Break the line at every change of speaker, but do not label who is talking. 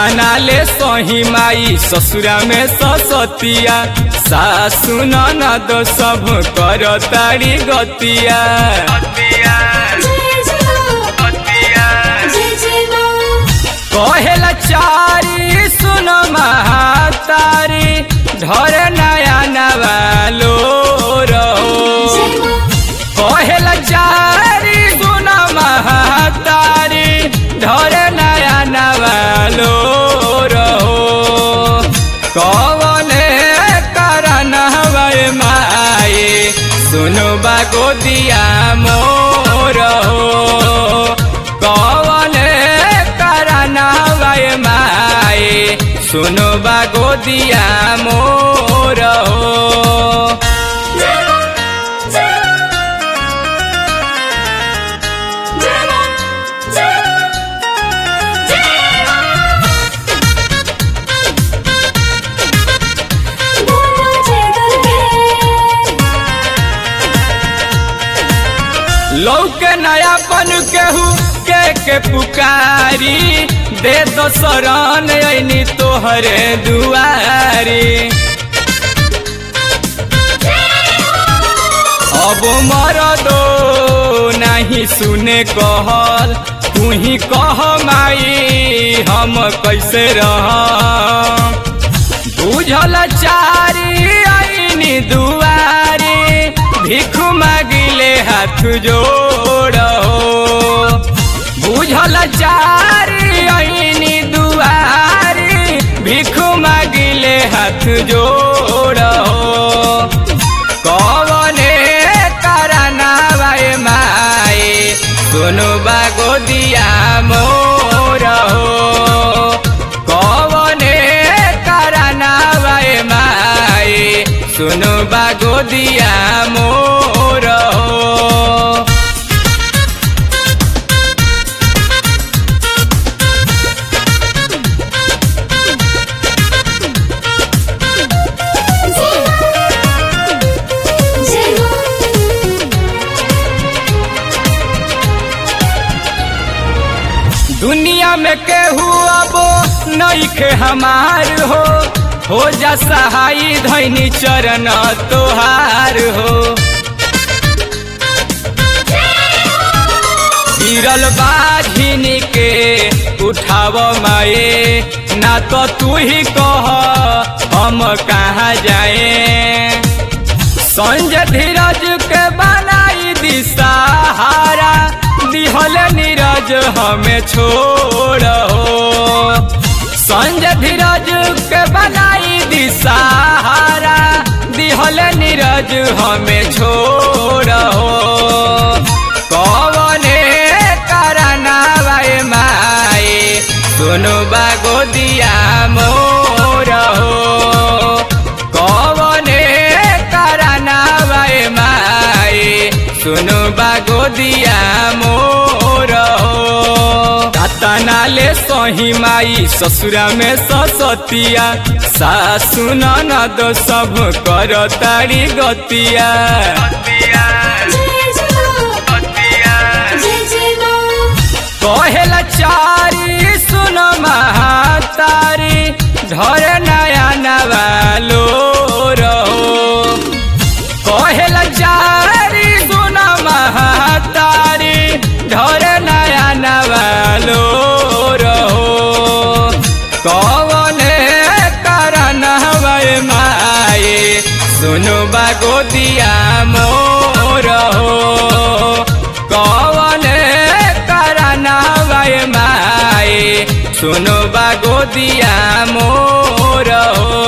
तना ले सही माई ससुरा में ससतिया सासु ननद सब कर तारी गतिया कहेला चारी सुन महातारी ढर नया नवालो रहो कहेला चारी सुन महातारी ढर नया नवालो रहो कवने कारण हवे माए सुनो बागो दिया मोर हो कवने कारण हवे माए सुनो बागो दिया मोर हो लौके नयापन केहू के के पुकारी दे दो शरण ऐनी तोहरे दुआरी अब मर दो नहीं सुने कहल तू ही कह माई हम कैसे रह बुझल चारी आईनी दुआरी भिख मागिले हाथ जोड़ो बुझल चारी आईनी दुआरी भिख मागिले हाथ जोड़ो कवने करना भाई माए सुनु बागो दिया मोर हो कवने करना भाई माए सुनु बागो दिया मोर हो दुनिया में केहू अब नईखे हमार हो हो जा सहाई धैनी चरण तोहार हो गिरल बाझिनी के उठाव माए ना तो तू ही कह हम कहाँ जाए संजय धीरज के बनाई दी सहारा दिहल नीरज हमें छोड़ो संजय धीरज के बनाई दी सहारा दिहल नीरज हमें छोड़ो कवने करना भाई माए सुनु बागो दिया मोर हो कवने करना भाई माए सुनु बागो दिया मोर हो तना ले सही माई ससुरा में ससतिया सासु ननद सब कर तारी गतिया कहेला चारी सुन महातारी ढर नया नवालो रहो कहेला चारी सुन महातारी ढर नया नवालो रहो कवने कारण हवे माए सुनु बागो दिया मोर हो कवने कारण हवे माए सुनु बागो दिया मोर हो